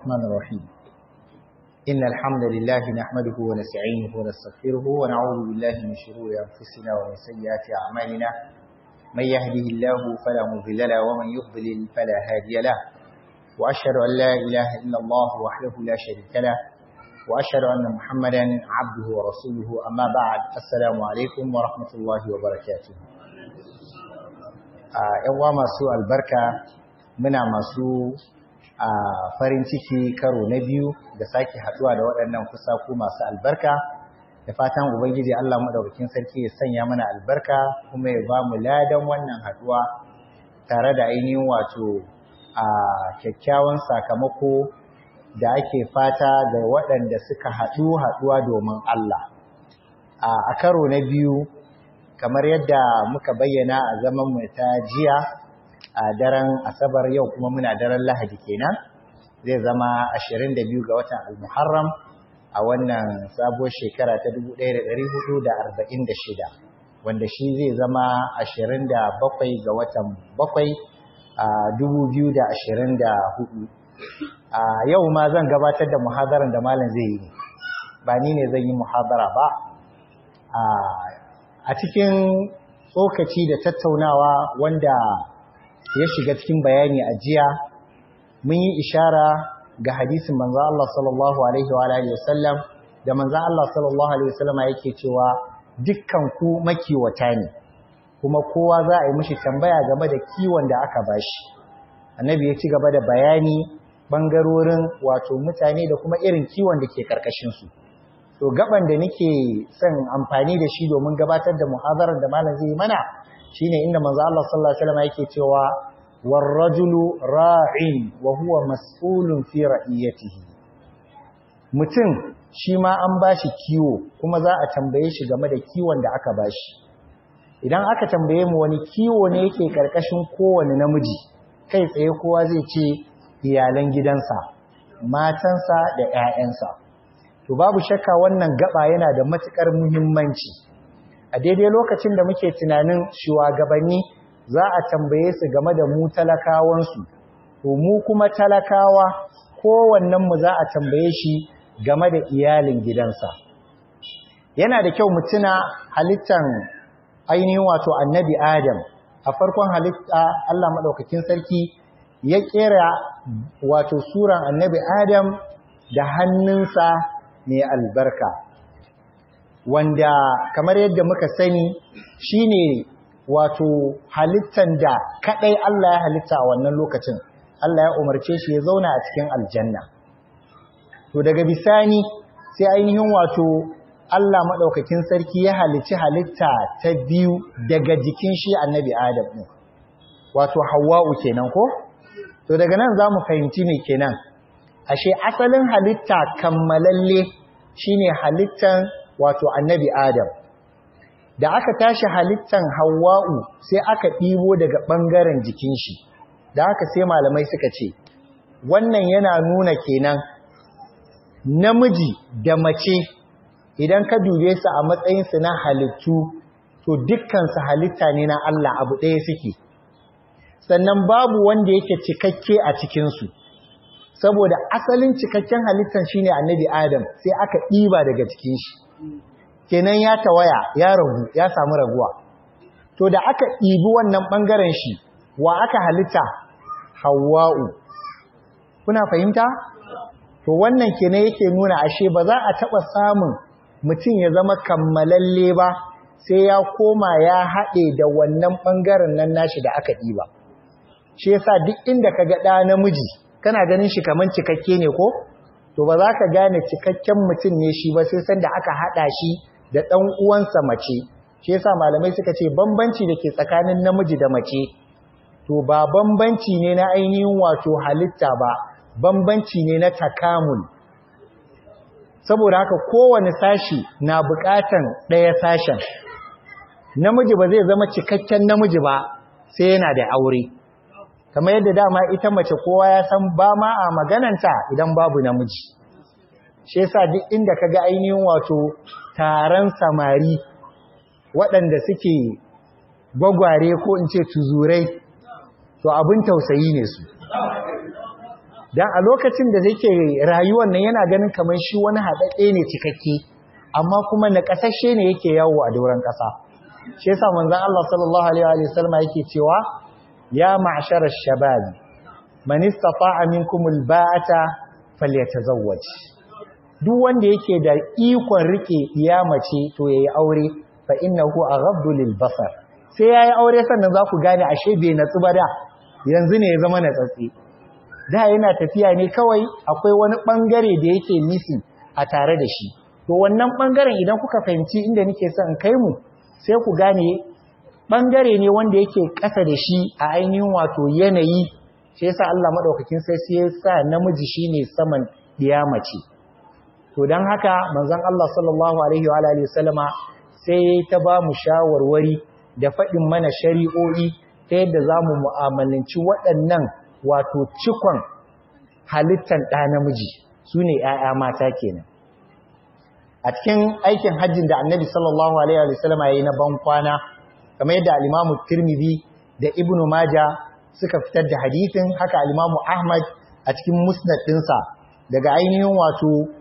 الرحمن الرحيم إن الحمد لله نحمده ونستعينه ونستغفره ونعوذ بالله من شرور أنفسنا ومن سيئات أعمالنا من يهده الله فلا مضل له ومن يضلل فلا هادي له وأشهد أن لا إله إلا الله وحده لا شريك له وأشهد أن محمدا عبده ورسوله أما بعد السلام عليكم ورحمة الله وبركاته ‘yan masu albarka muna masu a farin ciki karo na biyu da sake haduwa da waɗannan kusaku masu albarka da fatan ubangiji Allah madaukakin sarki ya sanya mana albarka kuma ya ba mu ladan wannan haduwa tare da ainihin wato a kyakkyawan sakamako da ake fata ga waɗanda suka haɗu haɗuwa domin Allah a karo na biyu kamar yadda muka bayyana a zaman mu ta jiya a daren asabar yau kuma muna daren lahadi kenan zai zama 22 ga watan al-muharram a wannan sabuwar shekara ta 1446 wanda shi zai zama 27 ga watan 7 a 2024 a yau ma zan gabatar da muhadaran da malam zai yi ba ni ne zan yi muhadara ba a cikin tsokaci da tattaunawa wanda ya shiga cikin bayani a jiya mun yi ishara ga hadisin manzo Allah sallallahu alaihi wa alihi wasallam da manzo Allah sallallahu alaihi wasallam yake cewa dukkan ku makiwata ne kuma kowa za a yi mishi tambaya game da kiwon da aka bashi annabi ya ci gaba da bayani bangarorin wato mutane da kuma irin kiwon da ke karkashin su to gaban da nake son amfani da shi domin gabatar da muhadarar da malam zai mana shine inda manzo Allah sallallahu alaihi wasallam yake cewa warrajulu ra'in wa huwa mas'ulun fi ra'iyatihi mutum shi ma an bashi kiwo kuma za a tambaye shi game da kiwon da aka bashi idan aka tambaye mu wani kiwo ne yake karkashin kowane namiji kai tsaye kowa zai ce iyalan gidansa matansa da ƴaƴansa to babu shakka wannan gaba yana da matukar muhimmanci a daidai lokacin da muke tunanin shugabanni za a tambaye su game da mu talakawansu to mu kuma talakawa kowannen mu za a tambaye shi game da iyalin gidansa yana da kyau mu tuna halittan ainihin wato annabi adam a farkon halitta Allah madaukakin sarki ya kera wato suran annabi adam da hannunsa mai albarka wanda kamar yadda muka sani shine wato halittan da kadai Allah ya halitta a wannan lokacin Allah ya umarce shi ya zauna a cikin aljanna to daga bisani sai ainihin wato Allah madaukakin sarki ya halicci halitta ta biyu daga jikin shi annabi Adam din wato Hawwa'u kenan ko to daga nan zamu fahimci me kenan ashe asalin halitta kammalalle shine halittan wato annabi Adam da aka tashi halittan Hawwa'u sai aka ɗibo daga ɓangaren jikin shi da aka sai malamai suka ce wannan yana nuna kenan namiji da mace idan ka dube su a matsayinsu na halittu to dukkansu halitta ne na Allah abu ɗaya suke sannan babu wanda yake cikakke a cikinsu saboda asalin cikakken halittan shine annabi Adam sai aka ɗiba daga cikin shi kenan ya tawaya ya ragu ya samu raguwa to da aka ɗibi wannan ɓangaren shi wa aka halitta hawa'u kuna fahimta to wannan kenan yake nuna ashe ba za a taɓa samun mutum ya zama kammalalle ba sai ya koma ya haɗe da wannan ɓangaren nan nashi da aka ɗiba shi yasa duk inda ka ga ɗa namiji kana ganin shi kamar cikakke ne ko to ba za ka gane cikakken mutum ne shi ba sai sanda aka haɗa shi da ɗan uwansa mace shi yasa malamai suka ce bambanci da ke tsakanin namiji da mace to ba bambanci ne na ainihin wato halitta ba bambanci ne na takamul saboda haka kowane sashi na buƙatan ɗaya sashen namiji ba zai zama cikakken namiji ba sai yana da aure kamar yadda dama ita mace kowa ya san ba ma a magananta idan babu namiji shi yasa duk inda kaga ainihin wato taron samari waɗanda suke gwagware ko in ce tuzurai to abin tausayi ne su dan a lokacin da yake rayuwar nan yana ganin kamar shi wani haɗaɗɗe ne cikakke amma kuma na ƙasashe ne yake yawo a doron ƙasa shi yasa manzon Allah sallallahu alaihi wa sallam yake cewa ya ma'shara shababi man istata'a minkum alba'ata falyatazawwaj duk wanda yake da ikon rike mace to yayi aure fa innahu aghaddu lil basar sai yayi aure sannan za ku gane ashe bai natsu ba da yanzu ne ya zama natsatsi da yana tafiya ne kawai akwai wani bangare da yake missing a tare da shi to wannan bangaren idan kuka fahimci inda nake son kai mu sai ku gane bangare ne wanda yake ƙasa da shi a ainihin wato yanayi sai yasa Allah madaukakin sai sai ya sa namiji shine saman mace. to dan haka manzon Allah sallallahu alaihi wa alihi wasallama sai ta ba mu shawarwari da faɗin mana shari'o'i ta yadda zamu mu'amalanci waɗannan wato cikon halittar ɗa namiji sune ƴaƴa mata kenan a cikin aikin hajjin da Annabi sallallahu alaihi wa sallama yayi na ban kwana kamar yadda al-Imam Tirmidhi da Ibn Majah suka fitar da hadisin haka al-Imam Ahmad a cikin musnad ɗinsa daga ainihin wato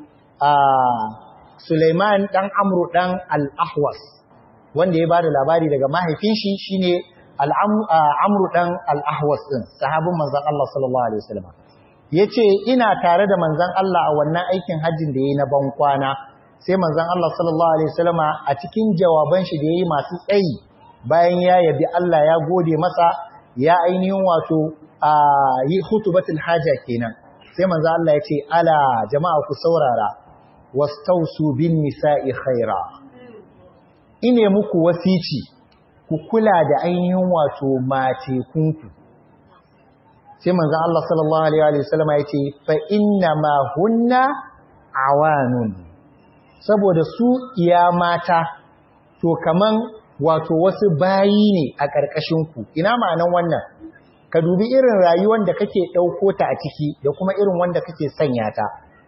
Suleiman dan Amru dan Al-Ahwas wanda ya bada labari daga mahaifin shi shine Amru dan Al-Ahwas din sahabin manzon Allah sallallahu alaihi wasallam yace ina tare da manzon Allah a wannan aikin hajjin da yayi na ban kwana sai manzon Allah sallallahu alaihi wasallam a cikin jawaban shi da yayi masu tsayi bayan ya yabi Allah ya gode masa ya ainihin wato yi hutubatul haja kenan sai manzo Allah ya ce ala jama'a ku saurara wastausu bin nisa'i khaira ine muku wasici ku kula da ainihin wato mace kunku sai manzo Allah sallallahu alaihi wa sallam ya ce fa inna ma hunna awanun saboda su iya mata to kaman wato wasu bayi ne a ƙarƙashin ku ina ma'anan wannan ka dubi irin rayuwar da kake ɗauko ta a ciki da kuma irin wanda kake sanya ta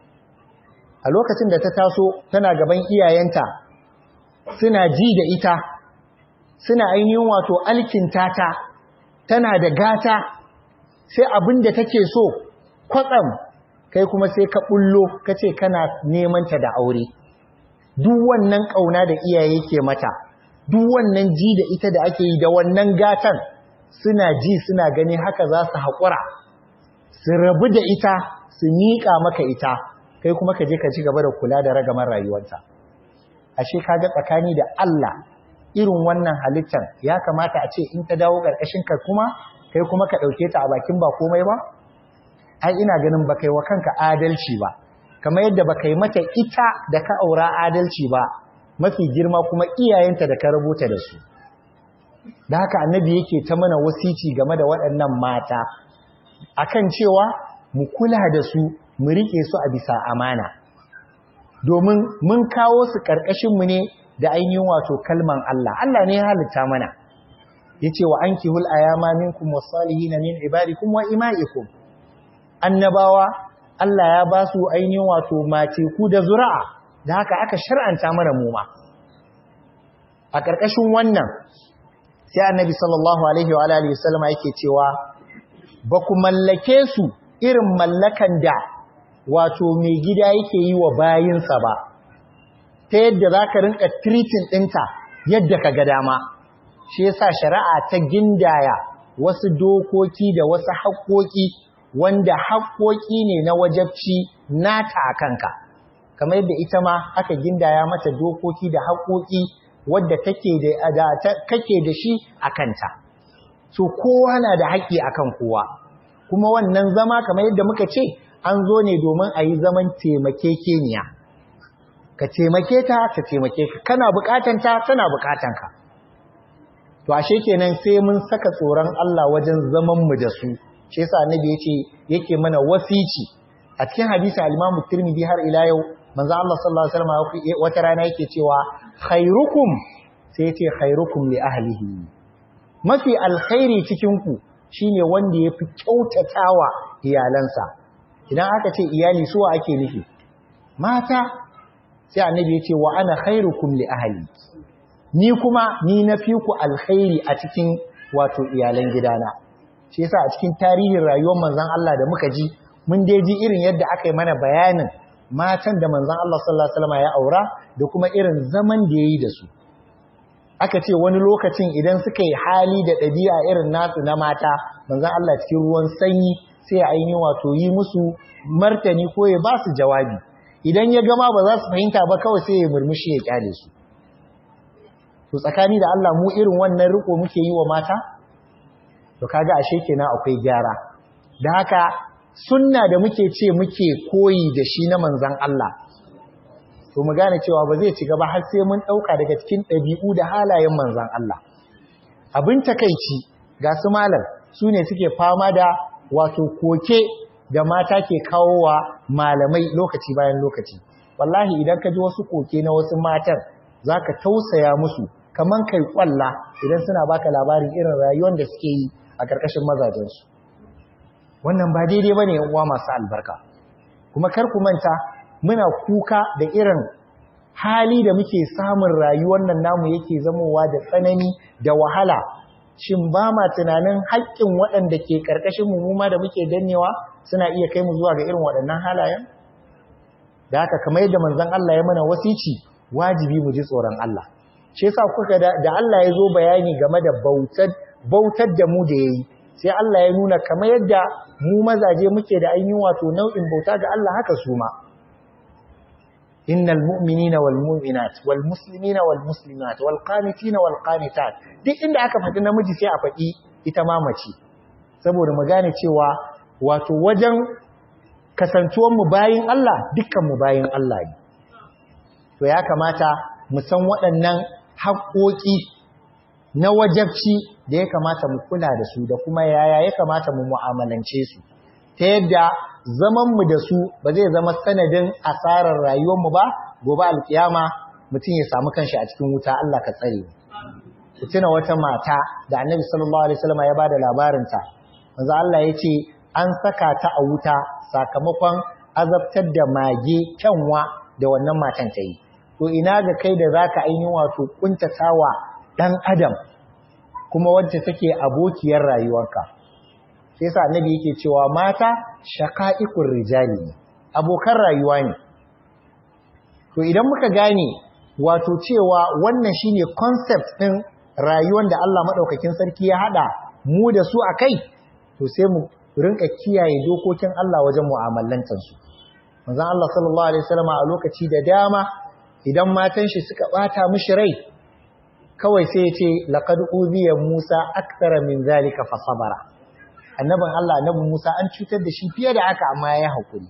a lokacin da ta taso tana gaban iyayenta suna ji da ita suna ainihin wato alkinta ta tana da gata sai abin da take so kwatsam kai kuma sai ka bullo ka ce kana neman ta da aure duk wannan ƙauna da iyaye ke mata duk wannan ji da ita da ake yi da wannan gatan suna ji suna gani haka za su haƙura su rabu da ita su miƙa maka ita kai kuma ka je ka ci gaba da kula da ragamar rayuwarta ashe kaga tsakani da Allah irin wannan halittar ya kamata a ce in ta dawo ƙarƙashin ka kuma kai kuma ka ɗauke ta a bakin ba komai ba ai ina ganin ba kai wa kanka adalci ba kamar yadda ba kai mata ita da ka aura adalci ba mafi girma kuma iyayenta da ka rubuta da su da haka annabi yake ta mana wasici game da waɗannan mata akan cewa mu kula da su mu rike su a bisa amana domin mun kawo su ƙarƙashinmu ne da ainihin wato kalman Allah Allah ne ya halitta mana yace wa ankihul ayama minkum wasalihin min ibadikum wa imaikum annabawa Allah ya ba su ainihin wato mace ku da zuri'a da haka aka shar'anta mana mu ma a ƙarƙashin wannan sai annabi sallallahu alaihi wa alihi wasallam yake cewa ba ku mallake su irin mallakan da wato mai gida yake yi wa bayinsa ba ta yadda za ka rinka treating ɗinta yadda ka ga dama shi yasa shari'a ta gindaya wasu dokoki da wasu haƙoƙi wanda haƙoƙi ne na wajabci nata a kanka kamar yadda ita ma aka gindaya mata dokoki da haƙoƙi wadda take da kake da shi a kanta so kowa na da haƙƙi akan kowa kuma wannan zama kamar yadda muka ce an zo ne domin a yi zaman taimakekeniya ka taimake ta ta taimake ka kana bukatanta tana bukatanka to ashe kenan sai mun saka tsoron Allah wajen zaman mu da su shi yasa annabi yace yake mana wasici a cikin hadisi al-Imam Tirmidhi har ila yau manzo Allah sallallahu alaihi wasallam wata rana yake cewa khairukum sai yace khairukum li ahlihi mafi alkhairi cikin ku shine wanda yafi kyautatawa iyalansa idan aka ce iyali suwa ake nufi mata sai annabi ya ce wa ana khairukum li ahli ni kuma ni na fi ku alkhairi a cikin wato iyalan gidana shi yasa a cikin tarihin rayuwar manzon Allah da muka ji mun dai ji irin yadda aka yi mana bayanin matan da manzon Allah sallallahu alaihi wasallam ya aura da kuma irin zaman da yayi da su aka ce wani lokacin idan suka yi hali da ɗabi'a irin nasu na mata manzon Allah cikin ruwan sanyi sai ya ainihin wato yi musu martani ko ya ba su jawabi idan ya gama ba za su fahimta ba kawai sai ya murmushi ya kyale su to tsakani da Allah mu irin wannan riko muke yi wa mata to kaga ashe kenan akwai gyara da haka sunna da muke ce muke koyi da shi na manzon Allah to mu gane cewa ba zai ci gaba har sai mun dauka daga cikin ɗabi'u da halayen manzon Allah abin takeici ga su malam su ne suke fama da wato koke da mata ke kawo wa malamai lokaci bayan lokaci wallahi idan ka ji wasu koke na wasu matan zaka tausaya musu kaman kai kwalla idan suna baka labarin irin rayuwar da suke yi a karkashin mazajensu wannan ba daidai bane yan uwa masu albarka kuma kar ku manta muna kuka da irin hali da muke samun rayuwar nan namu yake zamowa da tsanani da wahala shin ba ma tunanin haƙƙin waɗanda ke ƙarƙashin mu ma da muke dannewa suna iya kai mu zuwa ga irin waɗannan halayen da haka kamar yadda manzon Allah ya mana wasici wajibi mu ji tsoron Allah shi yasa kuka da, da Allah ya zo bayani game da bautar bautar da mu da yayi sai Allah ya nuna kamar yadda mu mazaje muke da ainihin wato nau'in bauta ga Allah haka su ma innal mu'minina wal mu'minat wal muslimina wal muslimat wal qanitina wal qanitat duk inda aka faɗi namiji sai a faɗi ita ma mace saboda mu gane cewa wato wajen kasantuwar mu bayin Allah dukkan mu bayin Allah ne to ya kamata mu san waɗannan haƙoƙi na wajabci da ya kamata mu kula da su da kuma yaya ya kamata mu mu'amalance su ta yadda zamanmu da su ba zai zama sanadin asarar rayuwarmu ba gobe alkiyama mutum ya samu kanshi a cikin wuta Allah ka tsare ku tuna wata mata da Annabi sallallahu alaihi wasallam ya bada labarinta manzo Allah ya ce an saka ta a wuta sakamakon azabtar da mage kyanwa da wannan matan ta yi to ina ga kai da zaka ainihin wato kuntatawa dan adam kuma wacce take abokiyar rayuwarka sai sa annabi yake cewa mata shaqa'iqur rijali abokan rayuwa ne to idan muka gane wato cewa wannan shine concept din rayuwar da Allah madaukakin sarki ya hada mu da su akai to sai mu rinka kiyaye dokokin Allah wajen mu'amalantar su manzon Allah sallallahu alaihi wasallam a lokaci da dama idan matan shi suka bata mishi rai kawai sai ya ce laqad uziya Musa akthara min zalika fa sabara annabin Allah annabin Musa an cutar da shi fiye da haka amma ya haƙuri.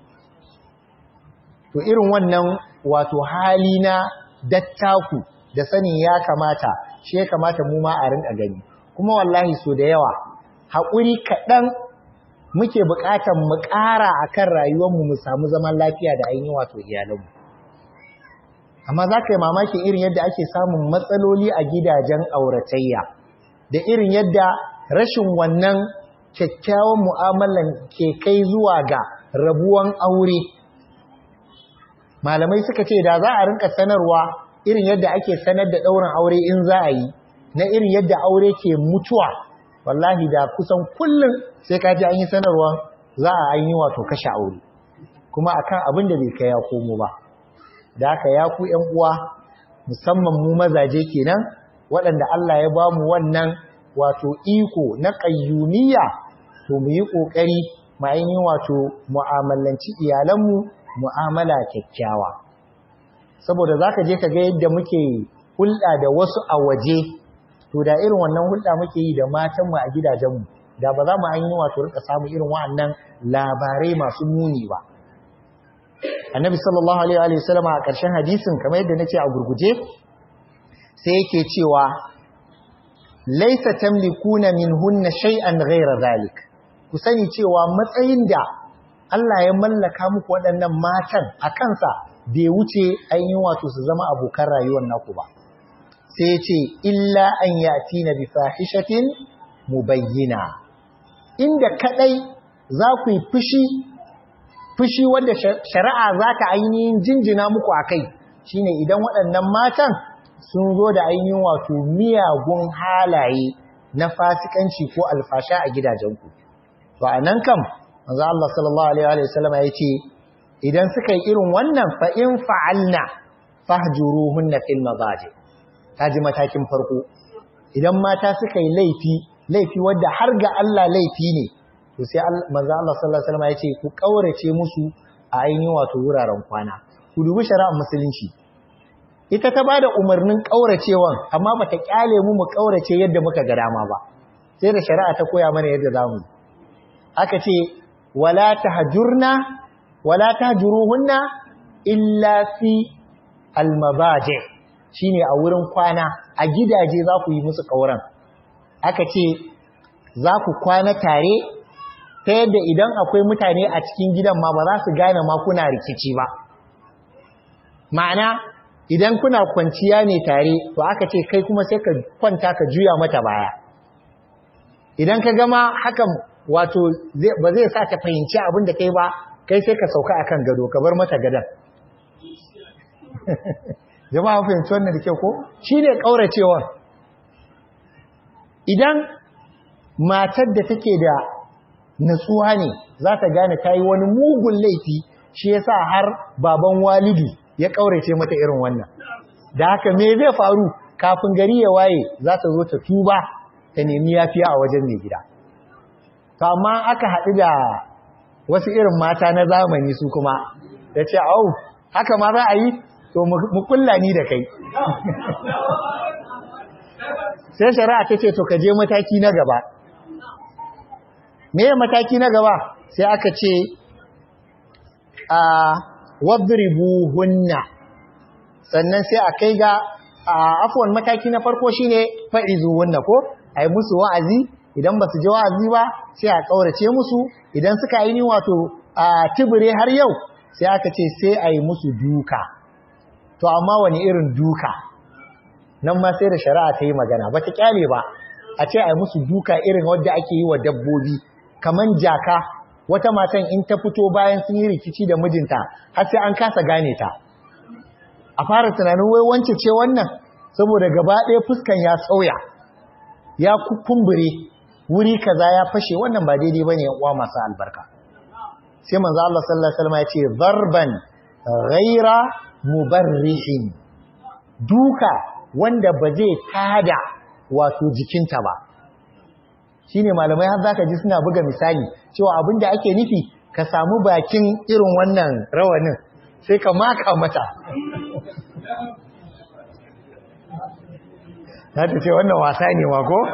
To irin wannan wato hali na dattaku da sanin ya kamata, shi ya kamata mu ma a rinka gani. Kuma wallahi so da yawa, haƙuri kaɗan muke buƙatar mu ƙara a kan rayuwarmu mu samu zaman lafiya da ainihin wato iyalanmu. Amma za ka yi mamakin irin yadda ake samun matsaloli a gidajen auratayya, da irin yadda rashin wannan kyakkyawan mu'amalan ke kai zuwa ga rabuwan aure malamai suka ce da za a rinka sanarwa irin yadda ake sanar da ɗaurin aure in za a yi na irin yadda aure ke mutuwa wallahi da kusan kullum sai ka ji an yi sanarwa za a yi wato kashe aure kuma akan abin da bai kai ya komo ba da haka ya ku ƴan uwa musamman mu mazaje kenan waɗanda Allah ya ba mu wannan wato iko na ƙayyumiyya to mu yi ƙoƙari mu ainihin wato mu'amalanci iyalanmu mu'amala kyakkyawa saboda za ka je ka ga yadda muke hulɗa da wasu a waje to da irin wannan hulɗa muke yi da matanmu a gidajenmu da ba za mu ainihin wato rika samu irin wa'annan labarai masu muni ba annabi sallallahu alaihi wa sallama a ƙarshen hadisin kamar yadda na ce a gurguje sai yake cewa laisa tamlikuna minhunna shay'an ghayra zalik ku sani cewa matsayin da Allah ya mallaka muku waɗannan matan a kansa bai wuce ainihin wato su zama abokan rayuwar naku ba sai ya ce illa an yatina bi fahishatin mubayyina inda kadai za ku yi fushi fushi wanda shari'a za ta ainihin jinjina muku akai shine idan waɗannan matan sun zo da ainihin wato miyagun halaye na fasikanci ko alfasha a gidajenku. To a nan kam manzo Allah sallallahu alaihi wa sallam ya ce idan suka yi irin wannan fa in fa'alna fahjuruhunna fil madaji ji matakin farko idan mata suka yi laifi laifi wanda har ga Allah laifi ne to sai manzo Allah sallallahu alaihi wasallam ya ce ku kaurace musu a ainihin wato wuraren kwana ku dubi shari'ar musulunci ita ta bada umarnin kauracewan amma bata kyale mu mu kaurace yadda muka ga dama ba sai da shari'a ta koya mana yadda zamu aka ce wala tahjurna wala tahjuruhunna illa fi almabaji shine a wurin kwana a gidaje za ku yi musu kauran aka ce za ku kwana tare ta yadda idan akwai mutane a cikin gidan ma ba za su gane ma kuna rikici ba ma'ana idan kuna kwanciya ne tare to aka ce kai kuma sai ka kwanta ka juya mata baya idan ka gama hakan wato ba zai sa ta fahimci abin da kai ba kai sai ka sauka akan gado ka bar mata gadon jama'a fahimci wannan da kyau ko shine kauracewa idan matar da take da natsuwa ne za ta gane ta yi wani mugun laifi shi yasa har baban walidu ya kaurace mata irin wannan da haka me zai faru kafin gari ya waye za ta zo ta tuba ta nemi yafiya a wajen mai gida to amma aka haɗu da wasu irin mata na zamani su kuma da ce au haka ma za a yi to mu kulla ni da kai sai shari'a ta ce to ka je mataki na gaba me mataki na gaba sai aka ce a wadribuhunna sannan sai a kai ga afwan mataki na farko shine fa'izuhunna ko ai musu wa'azi idan ba su ji wa'azi ba sai a kaurace musu idan suka yi ni wato a tibire har yau sai aka ce sai a yi musu duka to amma wani irin duka nan ma sai da shari'a ta yi magana ba ta kyale ba a ce a yi musu duka irin wadda ake yi wa dabbobi kaman jaka wata matan in ta fito bayan sun yi rikici da mijinta har sai an kasa gane ta a fara tunanin wai wance ce wannan saboda gaba ɗaya fuskan ya sauya ya kumbure wuri kaza ya fashe wannan ba daidai bane uwa masu albarka sai manzo Allah sallallahu alaihi wasallam ya ce zarban ghaira mubarrihin duka wanda ba zai tada wato jikinta ba shine malamai har zaka ji suna buga misali cewa abinda ake nufi ka samu bakin irin wannan rawanin sai ka maka mata za ta ce wannan wasa ne ma ko?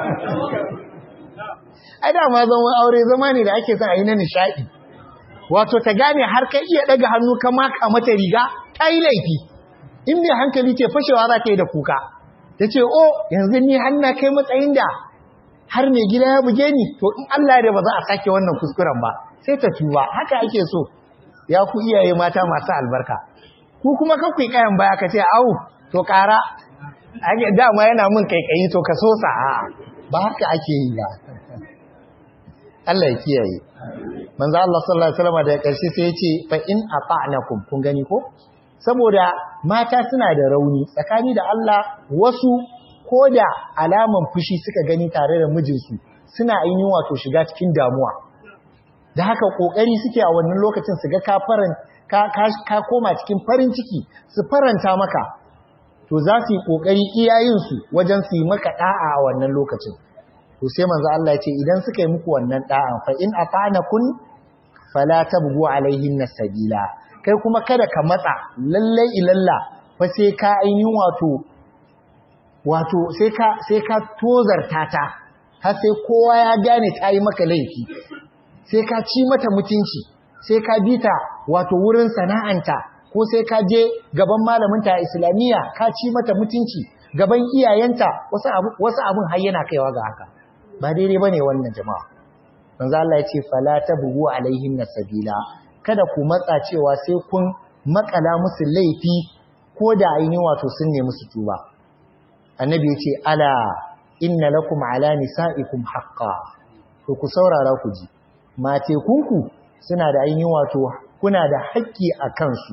ai da ma zama aure zama ne da ake son a yi na nishaɗi wato ta gane har ka iya ɗaga hannu ka maka mata riga ta yi laifi in mai hankali ce fashewa za ta yi da kuka ta ce o yanzu ni hanna kai matsayin da har mai gida ya buge ni to in Allah da ba za a sake wannan kuskuren ba sai ta tuba haka ake so ya ku iyaye mata masu albarka ku kuma kakwai kayan baya ka ce au to ƙara dama yana min kaikayi to ka sosa a ba haka ake yi ba Allah ya kiyaye manzo Allah sallallahu alaihi wasallam da karshe sai ya ce fa in ata'nakum kun gani ko saboda mata suna da rauni tsakani da Allah wasu koda alaman fushi suka gani tare da mijinsu suna ainihin wato shiga cikin damuwa da haka kokari suke a wannan lokacin su ga ka faran ka ka koma cikin farin ciki su faranta maka to za su yi kokari iyayensu wajen su yi maka da'a a wannan lokacin to sai manzo Allah ya ce idan suka yi muku wannan da'a fa in ata'nakum fala tabghu alaihin sabila kai kuma kada ka matsa lalle ilalla fa sai ka ainihin wato wato sai ka sai ka tozarta ta har sai kowa ya gane ta yi maka laifi sai ka ci mata mutunci sai ka bita wato wurin sana'anta ko sai ka je gaban malaminta a islamiyya ka ci mata mutunci gaban iyayenta wasu abin har yana kaiwa ga haka ba daidai ba ne wannan jama'a manzo Allah ya ce fala tabghu alaihin sabila kada ku matsa cewa sai kun makala musu laifi ko da ainihin wato sun ne musu tuba annabi ya ce ala inna lakum ala nisaikum haqqan to ku saurara ku ji mate kunku suna da ainihin wato kuna da haƙƙi a kansu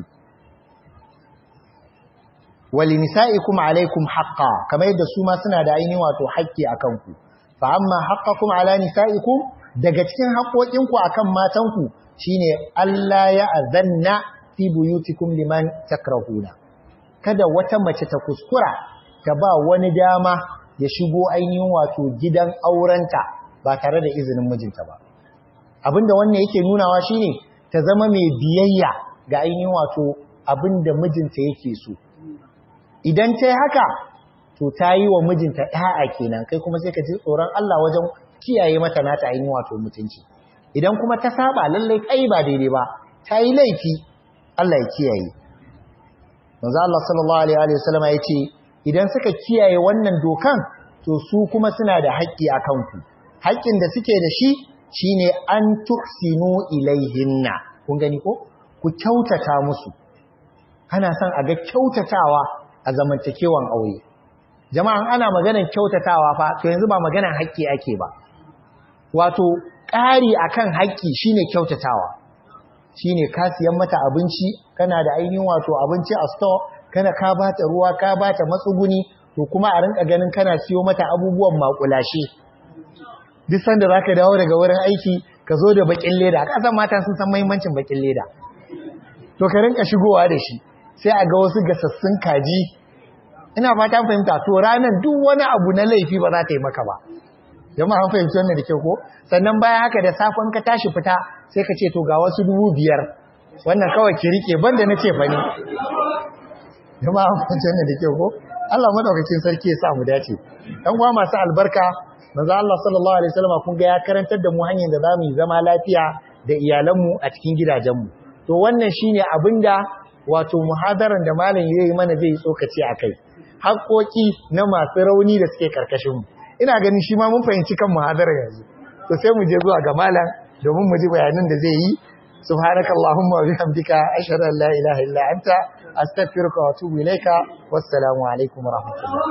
wali nisa'ikum alaikum haqqa kamar yadda su ma suna da ainihin wato haƙƙi a kanku fa amma haqqakum ala nisa'ikum daga cikin haƙoƙinku akan matanku shine Allah ya azanna fi buyutikum liman takrahuna kada wata mace ta kuskura ta ba wani dama ya shigo ainihin wato gidan aurenta ba tare da izinin mijinta ba abinda wannan yake nunawa shine ta zama mai biyayya ga ainihin wato abinda mijinta yake so idan ta yi haka to ta yi wa mijinta ɗa'a kenan kai kuma sai ka ji tsoron Allah wajen kiyaye mata nata ainihin wato mutunci idan kuma ta saba lallai kai ba daidai ba ta yi laifi Allah ya kiyaye manzo Allah sallallahu alaihi wa sallam ya ce idan suka kiyaye wannan dokan to su kuma suna da haƙƙi a kanku haƙƙin da suke da shi shine an tuhsinu ilaihinna kun gani ko ku kyautata musu ana son a ga kyautatawa a zamantakewan aure jama'an ana maganar kyautatawa fa to yanzu ba maganar haƙƙi ake ba wato ƙari akan haƙƙi shine kyautatawa shine ka siyan mata abinci kana da ainihin wato abinci a store kana ka bata ruwa ka bata matsuguni to kuma a rinka ganin kana siyo mata abubuwan makulashe duk sanda zaka dawo daga wurin aiki ka zo da bakin leda kasan mata sun san muhimmancin bakin leda to ka rinka shigowa da shi sai a ga wasu gasassun kaji ina fata fahimta to ranar duk wani abu na laifi ba za ta yi maka ba jama'a an fahimci wannan da kyau ko sannan bayan haka da safon ka tashi fita sai ka ce to ga wasu dubu biyar wannan kawai ki rike banda na ce fani jama'a an fahimci wannan da kyau ko Allah madaukakin sarki ya sa mu dace dan uwa masu albarka manzo Allah sallallahu alaihi wasallam kun ga ya karantar da mu hanyar da zamu yi zama lafiya da iyalanmu a cikin gidajenmu to wannan shine abinda wato muhadaran da malam yayi mana zai yi tsokaci akai haƙoƙi na masu rauni da suke karkashin mu ina ganin shi ma mun fahimci kan muhadarar yanzu to sai mu je zuwa ga malam domin mu ji bayanan da zai yi subhanakallahumma wa bihamdika ashhadu an la ilaha illa anta astaghfiruka wa atubu ilaika wassalamu alaikum wa rahmatullah